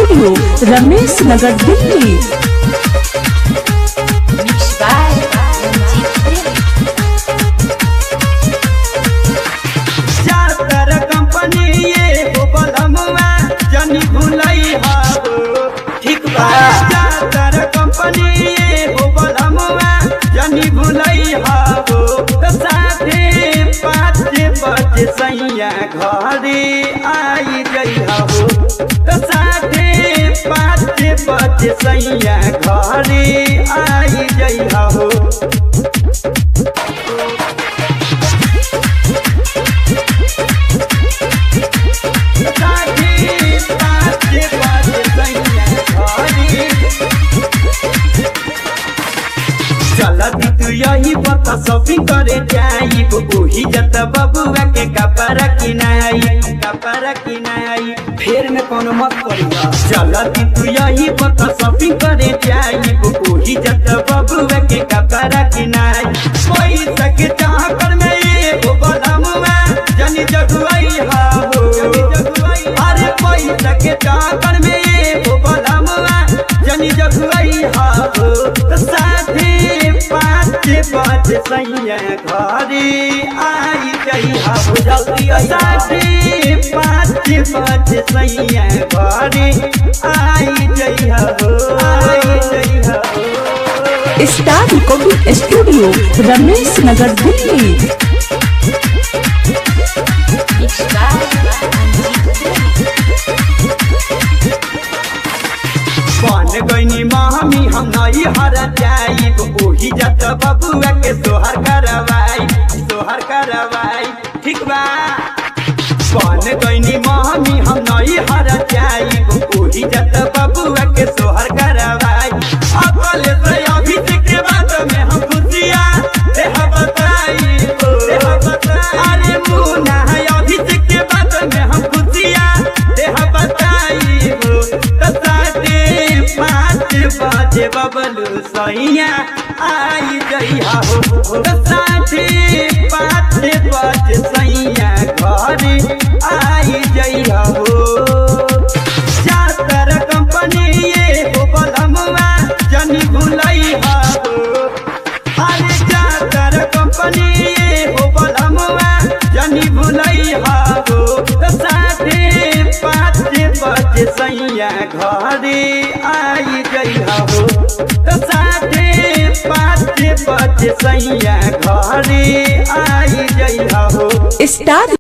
Studio Ramesh Nagar Delhi Mixed by Ranjit Premi. जातर company ये हो बलमुआ जनी भुलई हाबो ठीक बा जातर कंपनी ये हो बलमुआ जनी भुलई हाबो तो साथे पाँच बजे सैया घरे आई गई हाबो तो साथे पाँच बजे सैया घरे आई गई हाबो साथी पाँच बजे सैया घरे चलती तू यही बता शॉपिंग करे जाई ओही जत बबुआ के कपड़ा किनाई कपड़ा किनाई फेर में कोनो मत करिया चलती तू यही बता शॉपिंग करे जाई ओही जत बबुआ के कपड़ा किनाई पैसा के चाकर में एगो बदमुआ जनी जगुआई हा हो अरे पैसा के चाकर में एगो बदमुआ जनी जगुआई हा हो साथी पाँच बजे सैया घरे आई गई हो जल्दी साथी पाँच बजे सैया घरे आई गई हो आई गई हो star recording studio Ramesh Nagar Delhi Mixed by Ranjit Premi. बन गईनी मामी हम नई हर जाई ओही जत बबुआ के सोहर करवाई सोहर करवाई ठीक बा बन गईनी मामी हम नई हर जाई ओही जत बबुआ के सोहर करवाई अकल से अभी के बाद में हम खुशिया देह बताई देह बताई अरे मुना है अभी के बाद में हम खुशिया देह बताई हो तो साढ़े पाँच बजे बबलू सैया आई गई हो तो साढ़े पाँच बजे सैया घरे आई गई हो जातर कंपनी ये हो बलमुआ जनी भुलई हो अरे जातर कंपनी ये हो बलमुआ जनी भुलई हो तो साढ़े पाँच बजे सैया घरे आई गई हो तो साढ़े पाँच बजे सैया घरे आई गई हो स्टार